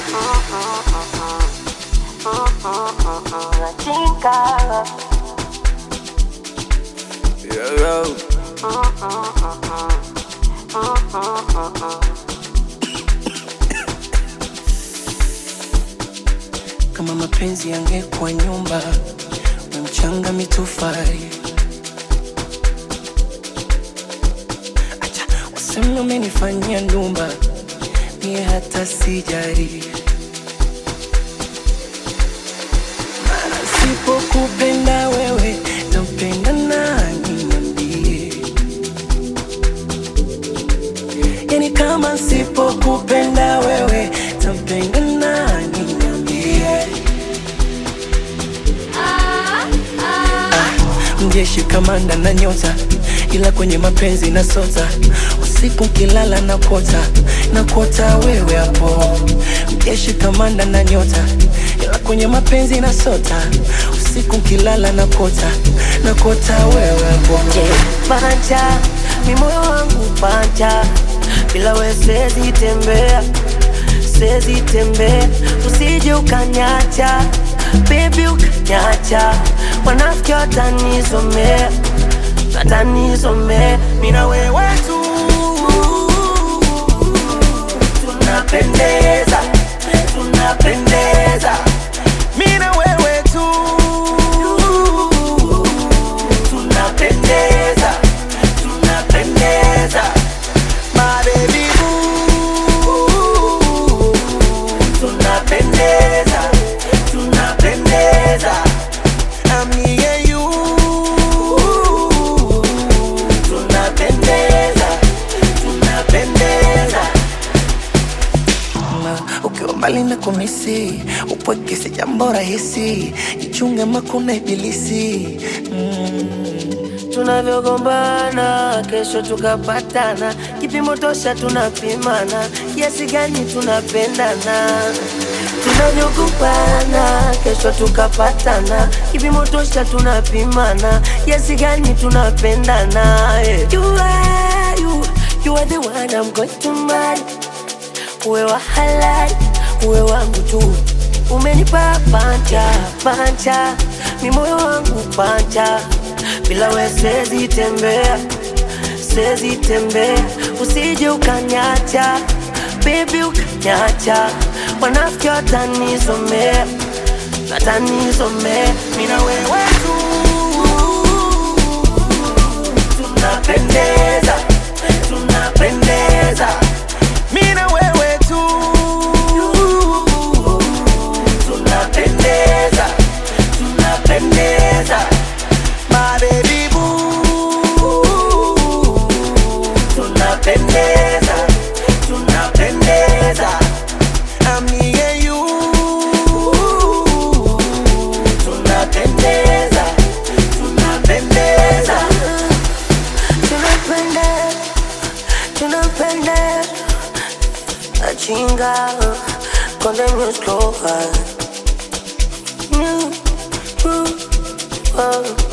Chinga. Yeah, yo. kama mapenzi yangekuwa nyumba we mchanga mitofari acha waseme umenifanyia ndumba mie hata sijari mara sipokupenda wewe tampenda nani niambie yani kama sipokupenda wewe tampenda nani niambie mjeshi kamanda na nyota ila kwenye mapenzi na sota usiku kilala na kota na kota wewe hapo mjeshi kamanda na nyota ila kwenye mapenzi na sota usiku kilala na kota na kota wewe hapo Panja, mi moyo wangu panja, bila we siwezi tembea, siwezi tembea, usije ukanyacha, baby ukanyacha, wanafiki watanizomea, watanizomea, mi na wewe tu tunapendeza, tunapendeza, mi na wewe tu tunapendeza, tunapendeza, my baby boo. Tunapendeza, tunapendeza, I'm me and you. Tunapendeza, tunapendeza. na ukiwa mbali na kumisi upweke si jambo rahisi jichunge makuna ibilisi mm. tunavyogombana kesho tukapatana, kipimo tosha tunapimana, kiasi gani tunapendana. Tunavyogombana kesho tukapatana, kipimo tosha tunapimana, kiasi gani tunapendana. eh. You are, you, you are the one I'm going to marry. Uwe wa halali, uwe wangu tu. Umenipa panja panja, mi moyo wangu panja, bila we siwezi tembea, siwezi tembea, usije ukanyacha, baby ukanyacha, wanafiki watanizomea, watanizomea, mi na wewe tu tunapendeza, tunapendeza, mi na wewe tu tunapendeza, tunapendeza, my baby boo. Tunapendeza, tunapendeza, I'm me and you. Tunapendeza, tunapendeza, tunapendeza, tunapendeza. Achinga, konde music over. Mm, mm, oh.